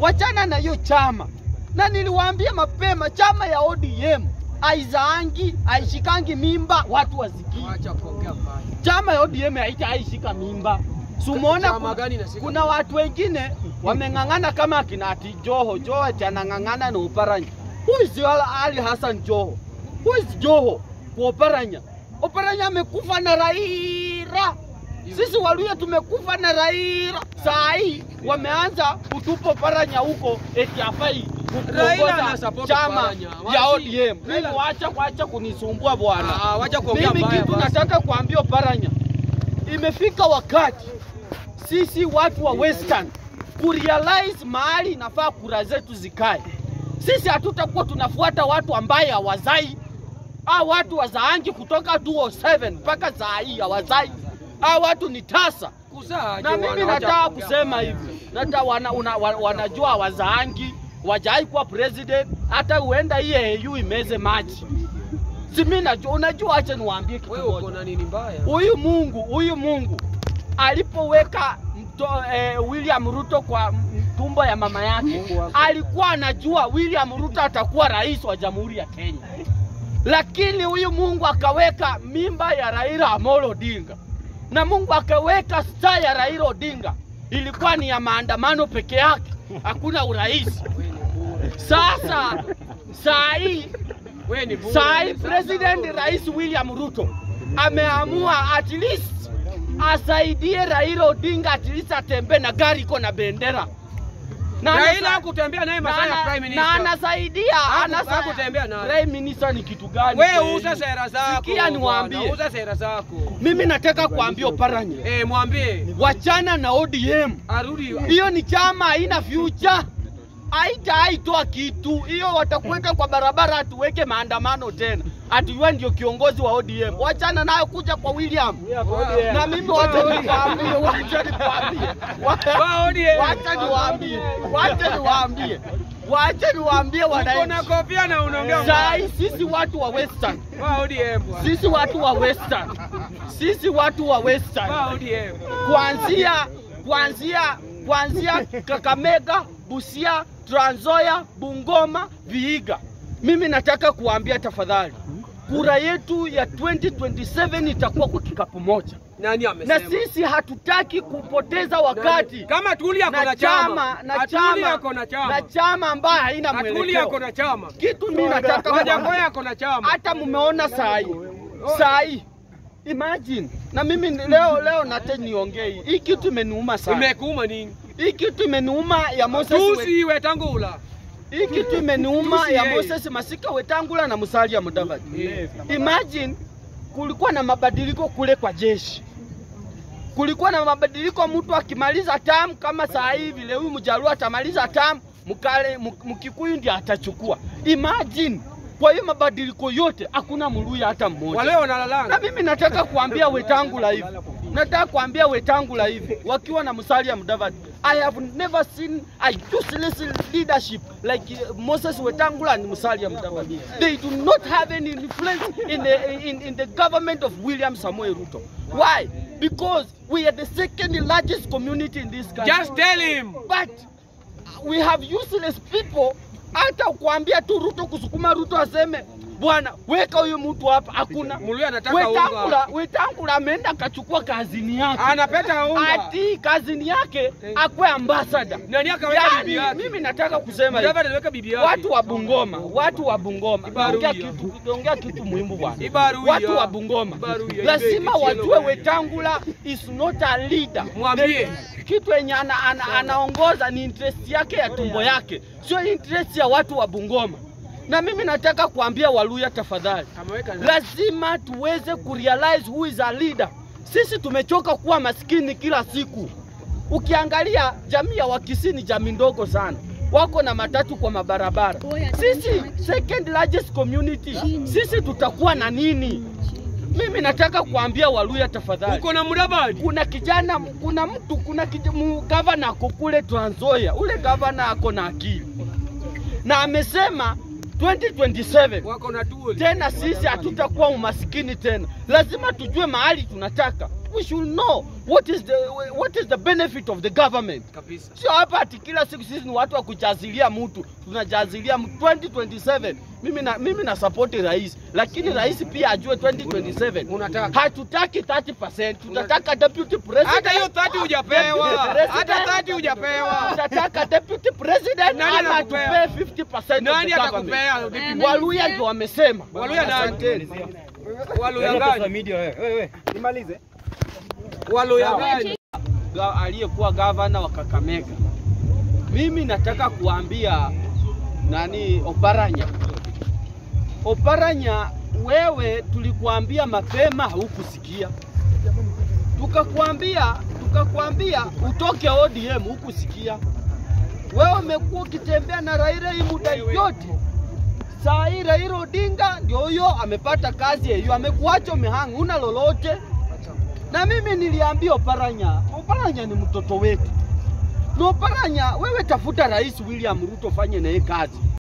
wachana na hiyo chama. Na niliwaambia mapema, chama ya ODM aizaangi aishikangi mimba watu wasikii. Acha kuongea mbaya. Chama ya ODM haita aishika mimba. Sumuona Chama ku- gani inashika kuna watu wengine wameng'ang'ana kama akina ati Joho. Joho ati anang'ang'ana na Oparanya. Who is Ali Hassan Joho? Who is Joho kwa Oparanya? Oparanya amekufa na Raila. Sisi Waluya tumekufa na Raila. Saa hii wameanza kutupa Oparanya huko eti hafai Raila kuongoza anasupport chama Oparanya. ya Wachi- ODM. Mimi Raila- wacha wacha kunisumbua bwana. Ah, ah, wacha kuongea Mimi mbaya kitu basi. nataka kuambia Oparanya, imefika wakati sisi watu wa Western kurealize mahali inafaa kura zetu zikae. Sisi hatutakuwa tunafuata watu ambaye hawazai au watu wazaangi kutoka 207 mpaka saa hii hawazai au watu ni tasa Kuzaa na je, mimi wana- wacha nataka kuongea kusema mbaya. hivi, nata wana, una, wa- wanajua wazaangi wajai kuwa president, hata huenda hii AU imeze maji. Si mimi najua, unajua, acha niwaambie kitu Wewe uko moja. na nini mbaya? Huyu Mungu, huyu Mungu alipoweka mto, eh, William Ruto kwa m- tumbo ya mama yake, alikuwa anajua William Ruto atakuwa rais wa Jamhuri ya Kenya, lakini huyu Mungu akaweka mimba ya Raila Amolo Odinga na Mungu akaweka staa ya Raila Odinga, ilikuwa ni ya maandamano peke yake, hakuna urais. Sasa saa hii Wewe ni bure. saa hii president rais William Ruto ameamua at least asaidie Raila Odinga at least atembee na gari iko na bendera na Raila anasa- hakutembea naye na masaa ya ana- prime na minister. anasaidia Haku- anasa- hakutembea naye. prime minister ni kitu gani? Wewe kweli? uza sera zako. Sikia niwaambie. bwana, Uza sera zako. Mimi nataka kuambia Oparanya, Eh, mwambie wachana na ODM. arudi. Hiyo ni chama haina future, haitaitoa kitu hiyo. Watakuweka kwa barabara, atuweke maandamano tena, atiwe ndio kiongozi wa ODM. Wachana nayo, kuja kwa William na mimi wacha niwaambie, wacha niwaambie, Wa ODM. wacha niwaambie, wacha niwaambie, wacha niwaambie Uko na wananchi, kofia na unaongea saa mbaya. hii sisi watu wa Western, Wa ODM. bwana. sisi watu wa Western, sisi watu wa Western Wa ODM. kuanzia kuanzia kuanzia Kakamega, Busia, Trans Nzoia, Bungoma, Vihiga. Mimi nataka kuambia tafadhali, kura yetu ya 2027 itakuwa kwa kikapu moja, Nani na amesema? sisi hatutaki kupoteza wakati Kama Tuli ako na na chama, chama na Atuli chama ako na na chama, chama ambayo haina Atuli ako mwelekeo. na chama, Kitu mimi nataka Wajakoya kuambia, ako na chama. hata mmeona saa hii saa hii imagine, na mimi ni- leo leo nate niongee hii. hii kitu imeniuma sana. Imekuuma nini? Hii kitu imeniuma ya Moses we, Tusi Wetangula. hii kitu imeniuma Tusi ya yeye. Moses Masika Wetangula na Musalia Mudavadi. Eh. Imagine kulikuwa na mabadiliko kule kwa jeshi, kulikuwa na mabadiliko, mtu akimaliza tamu kama saa hii vile huyu Mjaluo atamaliza tamu, Mkale Mk- Mkikuyu ndiye atachukua. Imagine kwa hiyo mabadiliko yote hakuna Mluya hata mmoja. Wale Na wanalalanga. mimi nataka kuambia Wetangula hivi, nataka kuambia Wetangula hivi, wakiwa na Musalia Mudavadi, I have never seen a useless leadership like uh, Moses Wetangula and Musalia Mudavadi. They do not have any influence in the, in, in the government of William Samoei Ruto. Why? Because we are the second largest community in this country. Just tell him. But we have useless people. Hata kuambia tu Ruto kusukuma Ruto aseme bwana, weka huyu mtu hapa, hakuna. Muluya anataka Wetangula, unga. Wetangula ameenda akachukua kazini yake, Anapeta unga. ati kazini yake akwe ambassador. Nani akaweka bibi Yani, yake? mimi nataka kusema hivi, Mudavadi aliweka bibi yake. watu wa Bungoma, watu wa Bungoma, Ibaru naongea hiyo. kitu, naongea kitu muhimu bwana. Ibaru hiyo. Watu wa Bungoma Ibaru hiyo. lazima Ibe- wajue Wetangula is not a leader. Mwambie. kitu yenye ana, ana, anaongoza ni interest yake ya tumbo yake, sio interest ya watu wa Bungoma. Na mimi nataka kuambia Waluya, tafadhali, Ameweka na- lazima tuweze kurealize who is a leader. Sisi tumechoka kuwa maskini kila siku. Ukiangalia jamii ya Wakisii ni jamii ndogo sana, wako na matatu kwa mabarabara. Sisi second largest community, sisi tutakuwa na nini? Mimi nataka kuambia Waluya, tafadhali Uko na Mudavadi. kuna kijana, kuna mtu, kuna kij- mu- gavana ako kule Trans Nzoia. Ule gavana ako na akili na amesema 2027 Wako na Tuli. tena sisi hatutakuwa umasikini tena. Lazima tujue mahali tunataka. we should know what is the what is the benefit of the government. Kabisa. Sio hapa ati kila siku sisi ni watu wa kujazilia mtu, tunajazilia mtu 2027. Mimi na mimi na support rais, lakini rais pia ajue 2027 Unataka. hatutaki 30%, tutataka deputy president. Hata hiyo 30 hujapewa. Deputy Hata president. 30 hujapewa. Tutataka deputy president Nani ama atakupea? atupee 50% Nani of the atakupea? government. Waluya ndio wamesema. Waluya nani? Asanteni. Waluya gani? Nimalize. Waluya gani? Ga- aliyekuwa gavana wa Kakamega. Mimi nataka kuambia nani Oparanya, Oparanya, wewe tulikuambia mapema, haukusikia. Tukakuambia tukakuambia utoke ODM, hukusikia. Wewe umekuwa ukitembea na Raila hii muda yote. Saa hii Raila Odinga ndio huyo amepata kazi hiyo, amekuacha umehanga, una lolote na mimi niliambia Oparanya, Oparanya ni mtoto wetu. Na Oparanya, wewe tafuta Rais William Ruto, fanye naye kazi.